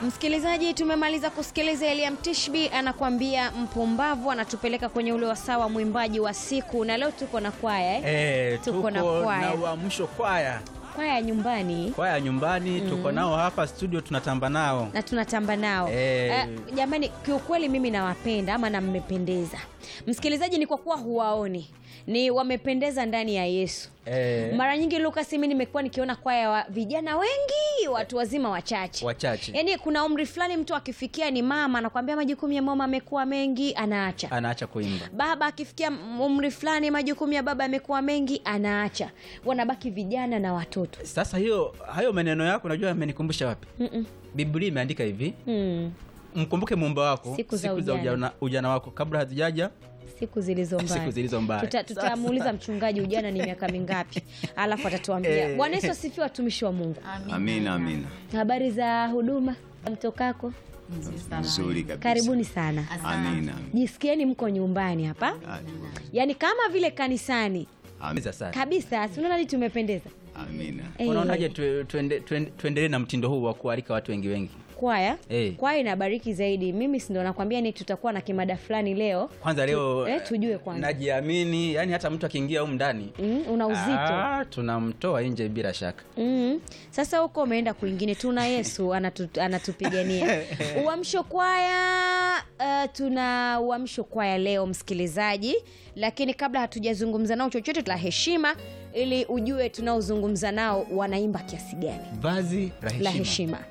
Msikilizaji, tumemaliza kusikiliza Eliam Tishbi anakuambia mpumbavu, anatupeleka kwenye ule wasaa wa mwimbaji wa siku, na leo tuko na kwaya eh? Eh, Tuko tuko na na, kwaya. uamsho kwaya kwaya nyumbani kwaya nyumbani tuko nao hapa studio tunatamba nao na tunatamba nao Eh. Eh, jamani, kiukweli mimi nawapenda ama na mmependeza. Msikilizaji, ni kwa kuwa huwaoni, ni wamependeza ndani ya Yesu. Eh, Mara nyingi Lucas, mimi nimekuwa nikiona kwaya wa vijana wengi, watu wazima wachache wachache yaani kuna umri fulani mtu akifikia ni mama anakwambia majukumu ya mama amekuwa mengi anaacha anaacha kuimba baba akifikia umri fulani majukumu ya baba yamekuwa mengi anaacha wanabaki vijana na watoto sasa hiyo hayo maneno yako najua yamenikumbusha wapi Mm-mm. biblia imeandika hivi Hmm. mkumbuke muumba wako Siku za ujana. ujana, ujana wako kabla hazijaja siku zilizo mbaya siku zilizo mbaya Tuta- tutamuuliza mchungaji ujana ni miaka mingapi alafu atatuambia Eh. bwana yesu asifiwe watumishi wa mungu Amina, amina. habari za huduma mtokako Nzuri kabisa. karibuni sana Amina. jisikieni mko nyumbani hapa yaani kama vile kanisani Amina. sasa kabisa sinaonani tumependeza Amina. Eh, unaonaje tu- tuende- tuende- tuendelee na mtindo huu wa kualika watu wengi wengi kwaya Eh. kwaya inabariki zaidi mimi sindo nakwambia ni tutakuwa na kimada fulani leo kwanza leo eh, tujue kwanza. najiamini yani hata mtu akiingia humu ndani mm, una uzito ah, tunamtoa nje bila shaka mm. sasa huko umeenda kwingine tuna yesu anatu, anatupigania uamsho kwaya uh, tuna uamsho kwaya leo msikilizaji lakini kabla hatujazungumza nao chochote la heshima ili ujue tunaozungumza nao wanaimba kiasi gani vazi la heshima, la heshima